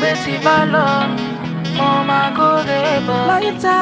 pé tí bá lọ, mo máa kórè bọ̀. Láyítà,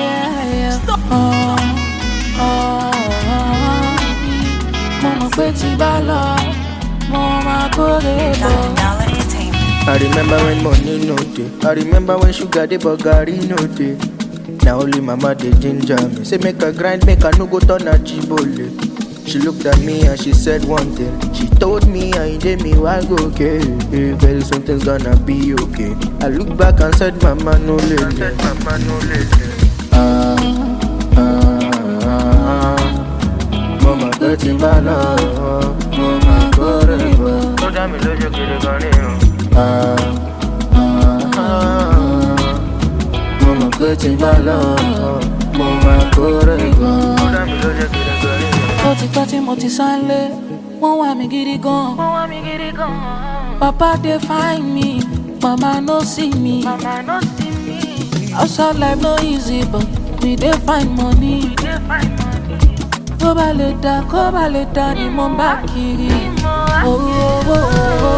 mo mọ̀ pé tí bá lọ, mo máa kórè bọ̀. Dollar Entertainment. I remember when money no dey. I remember when sugar dey but garri no dey. Na only mama dey ginger me. Say make I grind, make I no go turn achibole. She looked at me and she said one thing. She told me I did me why go okay. Very soon things gonna be okay. I look back and said, Mama no lele. Mama no lele. Ah, ah, ah. Mama dirty bala, mama korebo. Tó dá mi lójú gidi gan ni o. Ah, ah, ah. Mo mọ̀ pé tí n bá lọ, mo máa kórè gan. Ó dá mi lójú gidi gan ni o. Ó ti pẹ́ tí mo ti sánlé, wọ́n wá mi gidi gan. Wọ́n wá mi gidi gan. Papa dey find me, mama no see me. Mama no see me. Outside life no easy but we dey find money. We dey find money. Kó bá lè dá, kó bá lè dá ni mo ń bá kiri. Owó owó owó.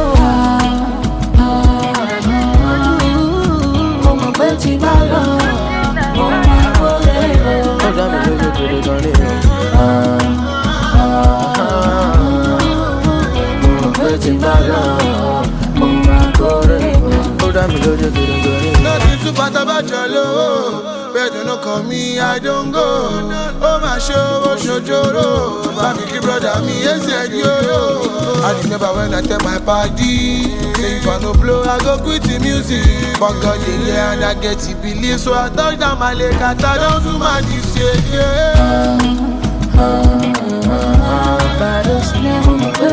Mo mọ̀ pé tí bá lọ, mo máa kórè bọ̀. Ó dá mi lójú gidi gan ni o. Ah, ah, ah. Mo mọ̀ pé tí n bá lọ, mo máa kórè gan. Ó dá mi lójú gidi gan ni o. Nothing too bad about your love. Better no call me, I don't go. Oh my show, oh shojoro. Baby, keep brother me, yes, yeah, yo, yo. I remember when I tell my party, say if I no blow, I go quit the music. But God, yeah, yeah, and I get to believe. So I touch down my leg, I tie down to my this, yeah, yeah. Bàdó sílẹ̀ mo mọ̀ pé